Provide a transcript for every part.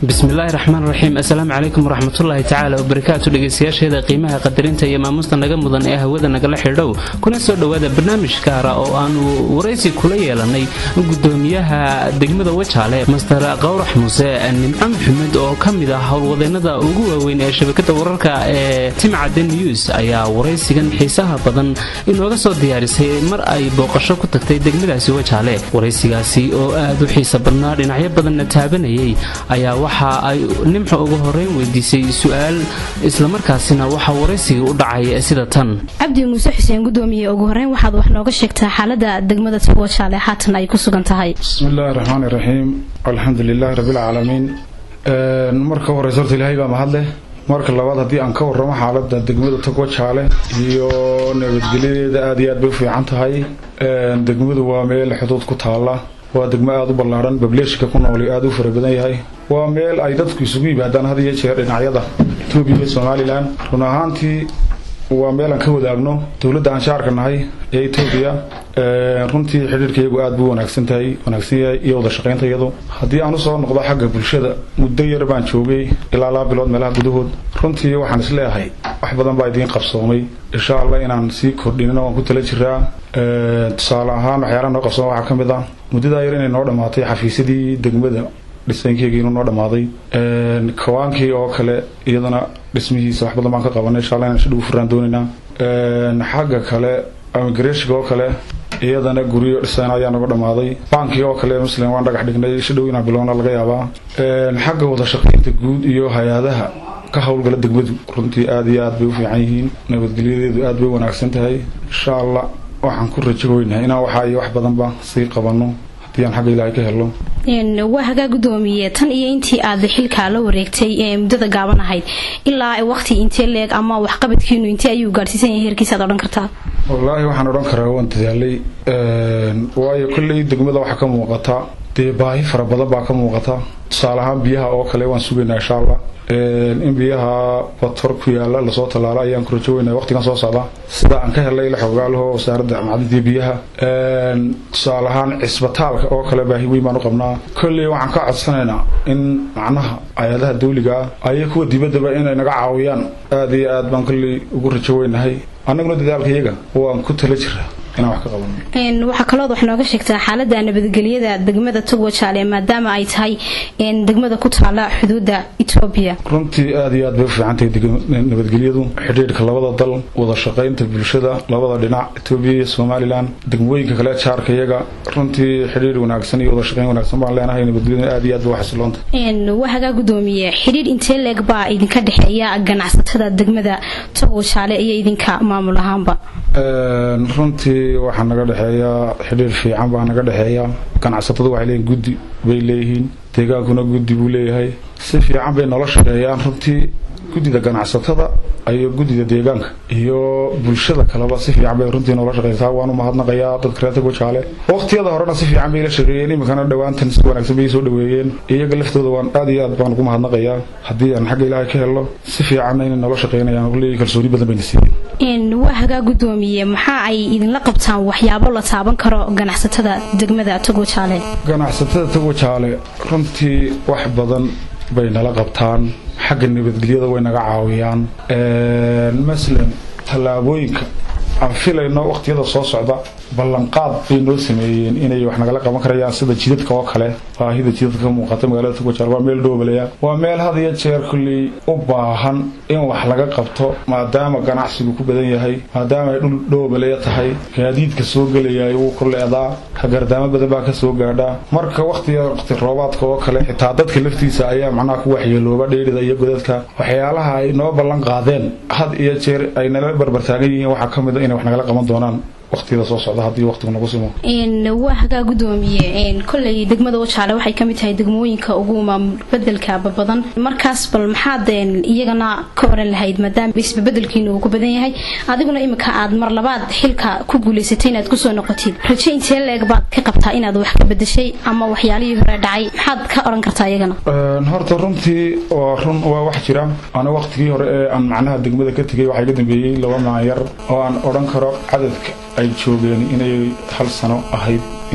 bismillaahi raxmaan raxiim assalaamu calaykum waraxmatullaahi tacaala wabarakaatu dhegaystayaasheeda qiimaha qadarinta iyo maamuusta naga mudan ee hawada nagala xidhow kuna soo dhowaada barnaamij gaara oo aanu waraysi kula yeelanay gudoomiyaha degmada wajaale master qawrax muuse nimco maxamed oo ka mid ah howlwadeennada ugu waaweyn ee shabakada wararka ee timcadde news ayaa waraysigan xiisaha badan inooga soo diyaarisay mar ay booqasho ku tagtay degmadaasi wajaale waraysigaasi oo aad u xiisa badnaa dhinacyo badanna taabanayay ayaa waxa ay nimco ugu horeyn weydiisay su-aal islamarkaasina waxaa waraysiga u dhacay sida tan cabdi muuse xuseen gudoomiye ugu horeyn waxaad wax nooga sheegtaa xaalada degmada wajaale haatan ay ku sugan tahay bismillaahi raxmaani raxiim alxamdu lilaahi rabbilcaalamiin marka horeyse horta ilaahay baa mahadleh marka labaad haddii aan ka warramo xaalada degmada togwajaale iyo nabadgelyadeeda aad iyo aad bay u fiican tahay degmadu waa meel xuduud ku taala waa degmo aada u ballaadhan bableeshka ku nooli aada u fara badan yahay waa meel ay dadku isugu yimaadaan had iyo jeer dhinacyada etoobiya iyo somalilan run ahaantii waa meel aan ka wadaagno dowladda aan shaarka nahay ee etoobiya runtii xidhiirkayagu aada buu wanaagsan tahay wanaagsan yahay iyo wada shaqaynta iyadu haddii aan usoo noqdo xagga bulshada muddo yar baan joogay ilaa laba bilood meelaha gudahood runtii waxaan isleeyahay wax badan baa idiin qabsoomay insha allah inaan sii kordhinina waan ku tala jiraa tusaale ahaan waxyaalaha noo qabsooma waxaa ka mid ah muddadaa yar inay noo dhammaatay xafiisyadii degmada dhisaynkeyga inuu noo dhammaaday kawaankii oo kale iyadana dhismihiisa wax badan baan ka qabanay insha allah inaan shidhuu furaan doonaynaa xagga kale amigreshka oo kale iyadana guryo dhisan ayaa naga dhammaaday baankii oo kale muslim waan dhagax dhignay shidhow inaan bilowna laga yaabaa xagga wada shaqaynta guud iyo hay-adaha ka howlgala degmadu runtii aada iyo aad bay u fiican yihiin nabadgelyadeedu aad bay wanaagsan tahay insha allah waxaan ku rajagooynahay inaan waxaa iyo wax badanba sii qabanno haddii aan xagga ilaahay ka helno waa hagaa gudoomiye tan iyo intii aad xilkaa la wareegtay ee muddada gaaban ahayd ilaa waqti intee leeg ama waxqabadkiinu intee ayuu gaadhsiisan yahay heerkiisa ad odhan kartaa wallaahi waxaan odhan karaa waan dadaalay waayo kolley degmada waxaa ka muuqata dee baahi fara badan baa ka muuqata tusaale ahaan biyaha oo kale waan sugaynaa insha allah in biyaha bator ku yaala lasoo tallaalo ayaan ku rajoweynaa waqtigan soo socda sida aan ka helay la xoogaalaho wasaaradda macdinta biyaha tusaale ahaan cisbitaalka oo kale baahi weyn baan u qabnaa kolley waxaan ka codsanaynaa in macnaha hay-adaha dawliga ah ayo kuwa dibaddaba inay naga caawiyaan aada iyo aad baan kolley ugu rajoweynahay annaguna dadaalka iyaga waan ku tala jiraa inaan wax ka qabano waxaa kalood wax nooga sheegtaa xaalada nabadgelyada degmada togwajaale maadaama ay tahay degmada ku taala xuduudda etoobiya runtii aada iyo aad bay u fiican tahay nabadgelyadu xidhiidhka labada dal wada shaqaynta bulshada labada dhinac etoobiya iyo somalilan degmooyinka kale jaarka iyaga runtii xidhiidh wanaagsan iyo wada shaqayn wanaagsan baan leenahay nabadgelyadu aada iyo aad bay u xasiloonta waa hagaa gudoomiye xidhiidh intee leeg baa idinka dhexeeya ganacsatada degmada togwajaale iyo idinka maamul ahaanba runtii waxaa naga dhexeeya xidhiir fiican baa naga dhexeeya ganacsatadu waxay leeyihin guddi bay leeyihiin deegaankuna guddi buu leeyahay si fiican bay nolol shaqeeyaan runtii guddida ganacsatada iyo guddida deegaanka iyo bulshada kaleba si fiican bay runtii noola shaqeysaa waan u mahadnaqayaa dadka reer tagwajaale waqtiyada horena si fiican bay la shaqeeyeen iminkana dhowaantan si wanaagsan bay soo dhaweeyeen iyaga laftooda waan aad iyo aad baan ugu mahadnaqayaa haddii aan xagga ilaahay ka helno si fiicanna inay noola shaqeynayaan leeyihin kalsooni badan bayna siiyeen waa hagaa gudoomiye maxaa ay idinla qabtaan waxyaabo la taaban karo ganacsatada degmada togwajaale ganacsatada tagwajaale runtii wax badan bay nala qabtaan xagga nabadgelyada way naga caawiyaan masalan tallaabooyinka aan filayno waqtiyada soo socda ballanqaad bay noo sameeyeen inay wax nagala qaban karayaan sida jidadka oo kale baahida jidadka ka muuqata magaalada tugwajaal waa meel dhoobaleya waa meel had iyo jeer kulley u baahan in wax laga qabto maadaama ganacsigu ku badan yahay maadaama ay dhul dhoobaleya tahay gaadiidka soo gelayay wuu ku leedaa hagardaamo badan baa ka soo gaadhaa marka waqtiga waqti roobaadka oo kale xitaa dadka laftiisa ayaa macnaha ku waxyeelooba dheerida iyo godadka waxyaalaha ay noo ballan qaadeen had iyo jeer ay nala barbartaagan yihiin waxaa ka mid a inay wax nagala qaban doonaan waqtiyada soo socda haddii waqtigu nagu simo waa hagaa gudoomiye kolley degmada wajaale waxay kamid tahay degmooyinka ugu maamul bedelka babadan markaas bal maxaad iyagana ka oran lahayd maadaama isbabedelkiina uu ku badan yahay adiguna iminka aad mar labaad xilka ku guulaysatay inaad kusoo noqotid raje intee leeg baad ka qabtaa inaad wax ka bedeshay ama waxyaalihii hore dhacay maxaad ka oran kartaa iyagana horta runtii waa run waa wax jira ana waqtigii hore ee aan macnaha degmada ka tegay waxaa iga dambeeyey laba maanyar oo aan odhan karo cadadka ay joogeen inay hal sano ahayd inay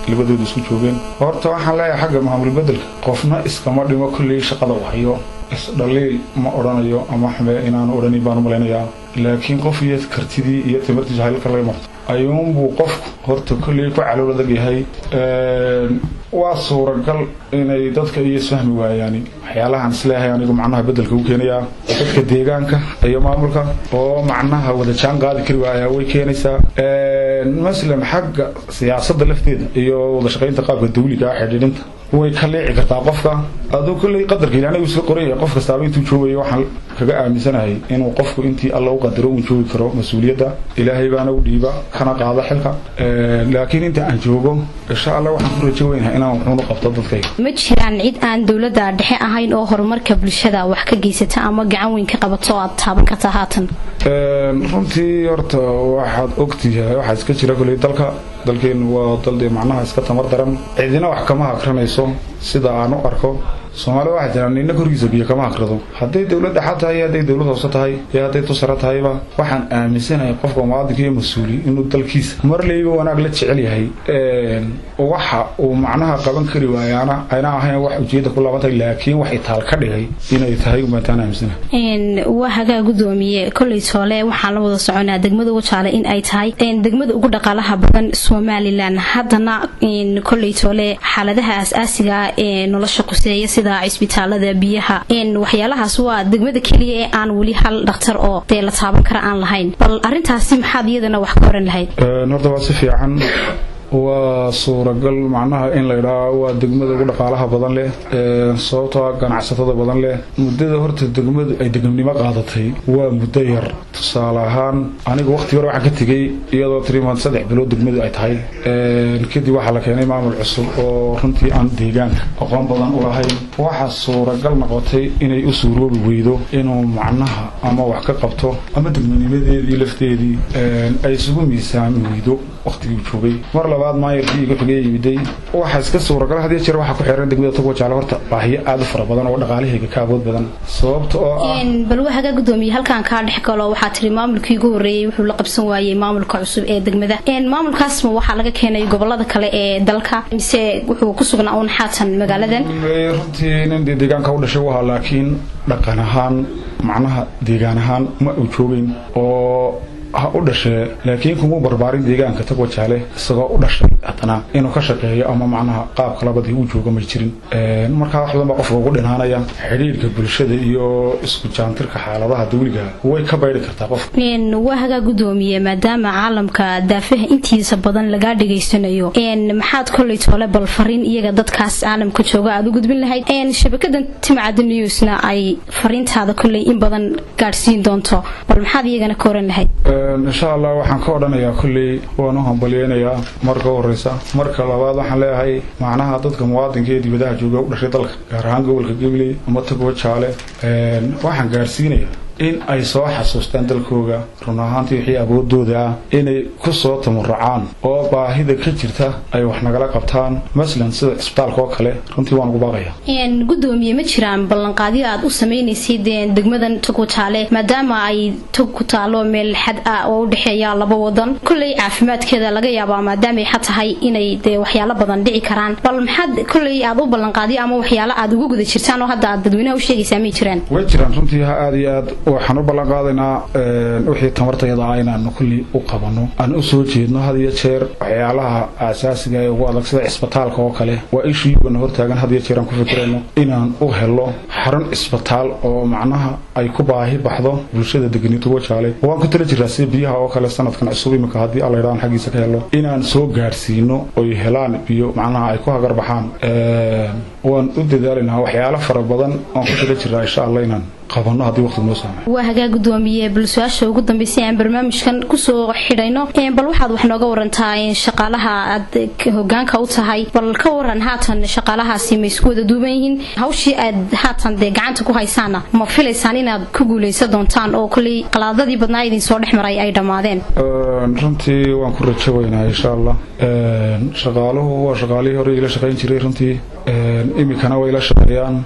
labadooda isku joogeen horta waxaan leeyahay xagga maamul bedelka qofna iskama dhimo kolley shaqada u hayo isdhaliil ma odhanayo ama xume inaanu odhanin baan u malaynayaa laakiin qof iyo kartidii iyo timirtiisa halka laga marto ayuunbuu qofku horta kolley ku calool adag yahay waa suuragal inay dadka iyo isfahmi waayaan waxyaalahaan isleeyahay anigu macnaha bedelka u keenayaa dadka deegaanka iyo maamulka oo macnaha wada jaan qaadi kari waaya way keenaysaa maslan xagga siyaasadda lafteeda iyo wada shaqaynta qaabka dawliga xidhiidhinta way ka leeci kartaa qofka aduu kolley qadarka ilaanagu isla qoran yahay qof kastaaba intuu joogayo waxaan kaga aaminsanahay inuu qofku intii alla u qadaro uu joogi karo mas-uuliyadda ilaahay baana u dhiiba kana qaada xilka laakiin inta aan joogo insha allah waxaan ku rajo weynahay inaan wuxuunu qabto dadkayga ma jiraan cid aan dowladda dhexe ahayn oo horumarka bulshada wax ka geysata ama gacan weyn ka qabato oo aad taaban kartaa haatan runtii horta waxaad ogtihay waxaa iska jira kolley dalka dalkeenu waa dal dee macnaha iska tamar daran cidina wax kama hakranayso sida aan u arko soomaalida waxaa jiraan nina korkiisa biyo kama hakrado hadday dowlad dhexa tahay iyo hadday dowlad hoose tahay iyo hadday tusara tahayba waxaan aaminsanahay qofka muwaadinka iyo mas-uuli inuu dalkiisa marlayba wanaag la jecel yahay waxa uu macnaha qaban kari waayaana ayna ahayn wax ujeeda ku laabantahay laakiin wax itaal ka dhigay inay tahay umataan aaminsanahay waa hagaa gudoomiye kolley toole waxaan la wada soconaa degmada wajaale in ay tahay degmada ugu dhaqaalaha badan somalilan haddana kolley toole xaaladaha aas-aasiga ee nolosha quseeya sida cisbitaalada biyaha waxyaalahaas waa degmada keliya ee aan weli hal dhakhtar oo dee la taaban kara aan lahayn bal arintaasi maxaad iyadana wax ka oran lahayd horta waa si fiican waa suuragal macnaha in laydhaa waa degmada ugu dhaqaalaha badan leh sababtoo ganacsatada badan leh muddada horta degmadu ay degnimnimo qaadatay waa muddo yar tusaale ahaan aniga waqti hore waxaan ka tegey iyadoo tiriman saddex bilood degmadu ay tahay kadib waxaa la keenay maamul cusub oo runtii aan deegaanka aqoon badan u lahayn waxaa suuragal noqotay inay u suuroobi weydo inuu macnaha ama wax ka qabto ama degmanimadeedii lafteedii ay isugu miisaami weydo waqtigii joogay mar labaad maayarkii iga xigay yimiday waxaa iska suuragal hadiyo jeer waxaa ku xiran degmada togwa jaale horta baahiyo aad u fara badan oo dhaqaalahayga ka awood badan sababta oo ah bal waxaga gudoomiye halkan kaa dhex galo waxaa tiri maamulkii ugu horeeyey wuxuu la qabsan waayey maamulka cusub ee degmada maamulkaasma waxaa laga keenay gobolada kale ee dalka mise wuxuu ku sugnaa uun xaatan magaaladan runtii nin dee deegaanka u dhashay u ahaa laakiin dhaqan ahaan macnaha deegaan ahaan ma uu joogeyn oo ha u dhashee laakiin kumuu barbaarin deegaanka tagwa jaale isagoo u dhashay haddana inuu ka shaqeeyo ama macnaha qaabka labadii uu jooga may jirin markaa wax badan baa qofka ugu dhinaanaya xidhiirka bulshada iyo isku jaantirka xaaladaha dawliga way ka bayri kartaa qofka waa hagaa gudoomiye maadaama caalamka daafaha intiisa badan lagaa dhegaysanayo maxaad kolley toole bal fariin iyaga dadkaas caalamka jooga aad u gudbin lahayd shabakadan timcada newsna ay fariintaada kolley in badan gaadhsiin doonto bal maxaad iyagana ka oran lahayd insha allah waxaan ka odhanayaa kolley waan u hambalyeynayaa marka horeysa marka labaad waxaan leeyahay macnaha dadka muwaadinka ee dibadaha jooga u dhashay dalka gaar ahaan gobolka gabiley ama tagwa jaale waxaan gaarsiinayaa in ay soo xasuustaan dalkooga run ahaantii wixii awoodooda ah inay ku soo tamuracaan oo baahida ka jirta ay wax nagala qabtaan masalan sida cisbitaalka oo kale runtii waan ugu baaqaya gudoomiye ma jiraan ballanqaadyo aad u samaynaysay degmadan togwa jaale maadaama ay tog ku taalo meel xad ah oo u dhexeeya laba wadan kolley caafimaadkeeda laga yaabaa maadaama ay xad tahay inay dee waxyaalo badan dhici karaan bal maxaad kolley aad u ballanqaadyo ama waxyaalo aad ugu guda jirtaan oo hadda aad dadweynaha u sheegaysaa may jiraan way jiraan runtii ha aad iyo aad waxaan u ballan qaadaynaa wixii tamartayada ah inaanu kulli u qabano aan u soo jeedno had iyo jeer waxyaalaha aasaasiga ee ugu adag sida cisbitaalka oo kale waa ishiyugana hortaagan had iyo jeer aan ku fikirayno inaan u helo xarun cisbitaal oo macnaha ay ku baahi baxdo bulshada deganito wajaale waan ku tala jiraa sida biyaha oo kale sanadkan cusub imika haddii allaydhaan xaggiisa ka helo inaan soo gaadhsiino oy helaan biyo macnaha ay ku hagar baxaan waan u dadaalaynaa waxyaalo fara badan aan ku tala jiraa insha allah inaan qabano haddii waqti noo saamay waa hagaa gudoomiye bal su-aasha ugu dambeysay aan barnaamijkan kusoo xidhayno bal waxaad wax nooga warantaa shaqaalaha aad hogaanka u tahay bal ka waran haatan shaqaalahaasi ma isku wada duuban yihiin hawshii aad haatan dee gacanta ku haysaana ma filaysaan inaad ku guuleysan doontaan oo kolley qalaadadii badnaa idin soo dhex maray ay dhammaadeen runtii waan ku rajo weynaa insha allah shaqaaluhu waa shaqaalihii hore ila shaqayn jiray runtii imikana way la shaqeeyaan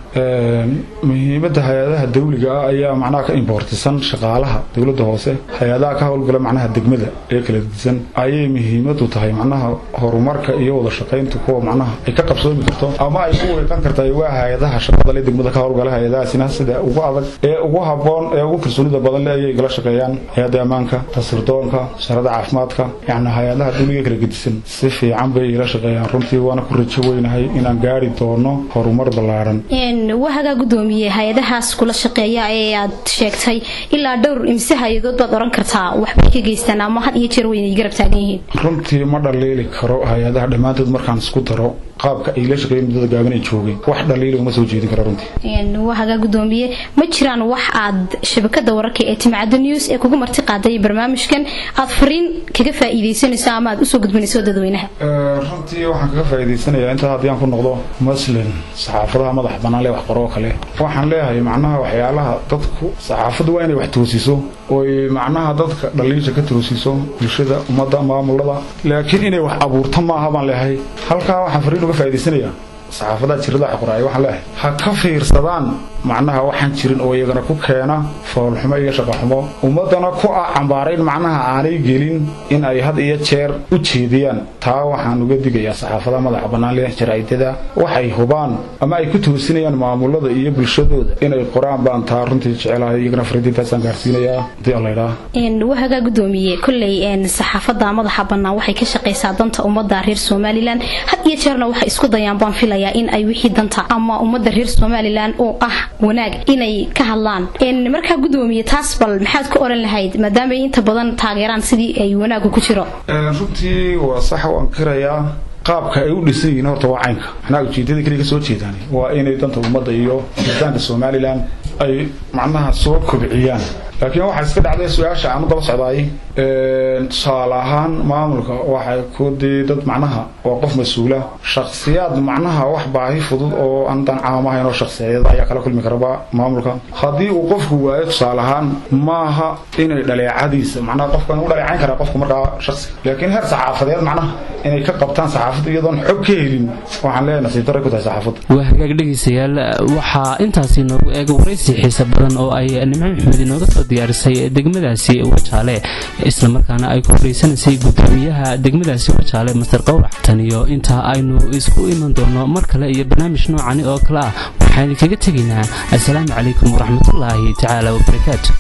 muhiimadda hay-adaha dawliga ah ayaa macnaha ka imboortisan shaqaalaha dowladda hoose hay-adaha ka howlgala macnaha degmada ee kala disan ayay muhiimadu tahay macnaha horumarka iyo wada shaqaynta kuwa macnaha ay ka qabsoomi karto ama ay ku weeqan karta waa hay-adaha shaqada le degmada ka howlgala hay-adahaasina sida ugu adag ee ugu haboon ee ugu kalsoonida badan le ayay igala shaqeeyaan hay-adda ammaanka tasirdoonka wasaaradda caafimaadka yacni hay-adaha dawliga kala gedisan si fiican bay igala shaqeeyaan runtii waana ku rajo weynahay inaan gaari doono horumar ballaaran wahagaa gudoomiye hay-adahaas kula shaqeeya ee aad sheegtay ilaa dhowr imse hay-adood baad oran kartaa waxbay ka geystaan ama had iyo jeer weynay garab taagan yihiin runtii ma dhaliili karo hay-adaha dhammaantood markaan isku daro qaabka ay la shaqeeyeen muddada gaaban ay joogeen wax dhaliila uma soo jeedin kara runtii wahagaa gudoomiye ma jiraan wax aad shabakada wararka ee timcadda news ee kugu marti qaaday barnaamijkan aad fariin kaga faa'iidaysanayso ama aad usoo gudbinayso dadweynaha runtii waxaan kaga faa'iidaysanayaa intaa haddii aan ku noqdo maslin saxaafadaha madax bannaan lee wax qoroo kale waxaan leeyahay macnaha waxyaalaha dadku saxaafaddu waa inay wax toosiso oy macnaha dadka dhaliisha ka toosiso bulshada ummadda maamulada laakiin inay wax abuurto maaha baan leeyahay halkaa waxaan fariin uga faa'iidaysanayaa saxaafadaha jirada qoraaya waxaan leeyahay ha ka fiirsadaan macnaha waxaan jirin oo iyagana ku keena foolxumo iyo shaqaxumo ummadana ku ah cambaarayn macnaha aanay gelin in ay had iyo jeer u jeediyaan taa waxaan uga digayaa saxaafadaha madaxa bannaan leh jaraa'idada waxay hubaan ama ay ku toosinayaan maamulada iyo bulshadooda inay qoraan baan taa runtii jecelahay iyagana fariintaasaan gaarsiinayaa hadii alla idhaa wahagaa gudoomiye kolley saxaafada madaxa bannaan waxay ka shaqaysaa danta ummadda reer somalilan had iyo jeerna waxay isku dayaan baan filaya in ay wixii danta ama ummadda reer somalilan oo ah wanaag inay ka hadlaan markaa gudoomiye taas bal maxaad ku oran lahayd maadaama ay inta badan taageeraan sidii ay wanaagu ku jiro runtii waa sax u ankirayaa qaabka ay u dhisan yihiin horta waa caynka macnaha ujeedada keliya ka soo jeedaan waa inay danta ummadda iyo jiritaanka somalilan ay macnaha soo kobciyaan laakiin waxaa iska dhacday su-aasha aan u daba socdaay tusaale ahaan maamulka waxay ku dee dad macnaha waa qof mas-uula shaksiyaad macnaha wax baahi fudud oo aan dan caam ahayn oo shaksiyada ayaa kala kulmi karaba maamulka haddii uu qofku waayo tusaale ahaan maaha inay dhaleecadiisa macnaha qofkan u dhaleecayn karaa qofku markaa shaksiga laakiin heer saxaafadeed macnaha inay ka qabtaan saxaafadda iyadoon xog ka helin waxaan leeyahay nasiib darray ku tahay saxaafadda waa hagaag dhegaystayaal waxaa intaasi noogu eega waraysi xiisa badan oo ay nimco maxmed inooga soo diyaarisay degmadaasi wajaale islamarkaana ay ku horeysanaysay gudoomiyaha degmadaasi wajaale master qowrac tan iyo intaa aynu isku iman doono mar kale iyo barnaamij noocani oo kale ah waxaan kaga tegaynaa assalaamu calaykum waraxmatullaahi tacaala wabarakaatu